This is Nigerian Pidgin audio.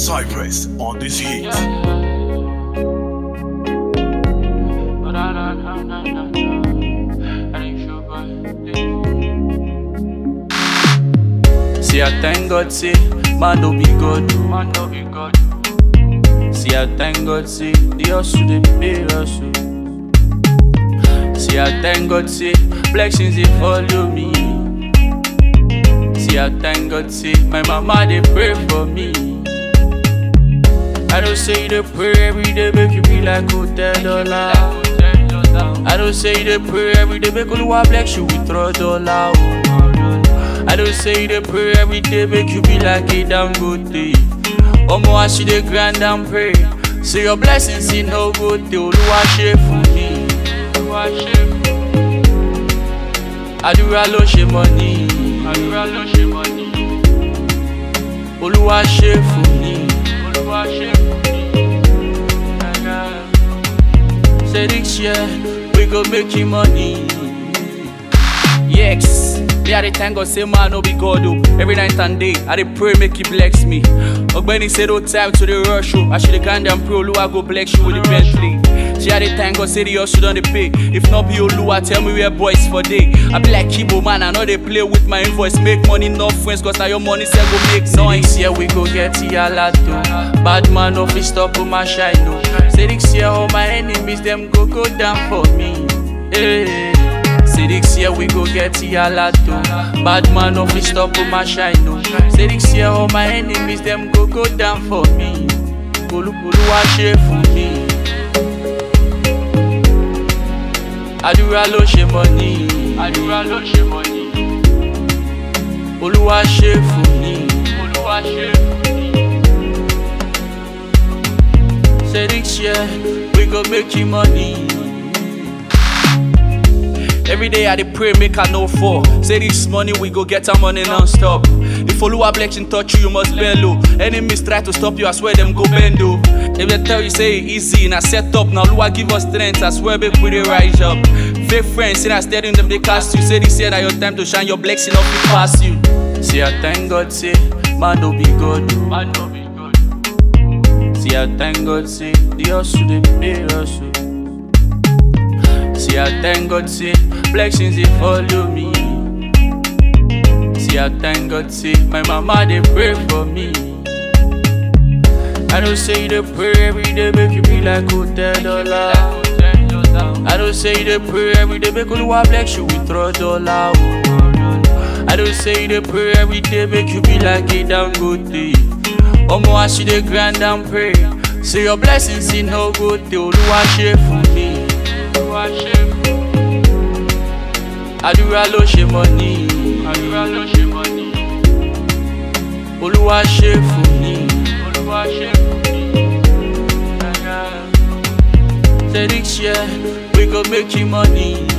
Cypress on this heat. But I don't know, no, no, no. I ain't sure, but See, I thank God, say, man, no be God. man, no be God. See, I thank God, say, the hustle, they pay hustle. See, I thank God, say, blessings, they follow me. See, I thank God, say, my mama, they pray for me. I don't say they pray every day, make you be like hotel dollar. I don't say they pray every day, make Oluwa bless you with throw dollar. oh. I don't say they pray every day, make you be like a damn good day. Omo, I see the grand and pray. Say your blessings in no good day, Oluwa ṣe fún mi. Oluwa ṣe fún Àdúrà ló ṣe mọ́ ni. àdúrà ló ṣe mọ́ ni. Olúwa ṣe fún mi. Olúwa ṣe fún mi. Say this year, we go make you money. Yes, me I dey thank God say man no be God o. Every night and day, I dey pray make He bless me. Ogbeni say no time to dey rush o. I should dey grind and pray Oluwa go bless you with the Bentley. See I dey thank God say the hustle don dey pay. If not be Oluwa, tell me where boys for day. I be like Kibo man, I no dey play with my invoice. Make money, no friends, cause na your money sef go make noise. This year we go get Yalato. Bad man no fit stop my shine o. Say this year all my enemies them go go down for me. Hey. Say this year we go get Yalato. Bad man no fit stop my shine o. Say this year all my enemies them go go down for me. Olúwa ṣe fún mi. Àdúrà ló ṣe mọ́ ni. Àdúrà ló ṣe mọ́ ni. Olúwa ṣe fún mi. Olúwa ṣe fún mi. Say this year we go make you money. Every day I dey pray make I no fall. Say this money we go get our money non-stop. If Oluwa blessing touch you, you must bend low. Enemies try to stop you, I swear them go bend low. If they tell you say it easy, na set up. Now Oluwa give us strength, I swear make we dey rise up. Fake friends, say na steady them they cast you. Say this year na your time to shine, your blessing off it pass you. See I thank God, say man no be God. Man, no be God. See, I thank God, say, the hustle, they pay hustle. See, I thank God, say, blessings, they follow me. See, I thank God, say, my mama, they pray for me. I don't say they pray every day, make you be like hotel dollar. I don't say they pray every day, make Oluwa bless you with throw dollar. oh. I don't say they pray every day, make you be like a damn good day. Omo, I see the grand and pray. Say your blessings in no good day, Oluwa ṣe fún mi. Olúwa ṣe fún mi. Àdúrà ló ṣe mọ́ ni. Àdúrà ló ṣe mọ́ ni. Olúwa ṣe fún mi. Olúwa ṣe fún mi. Say this year, we go make you money.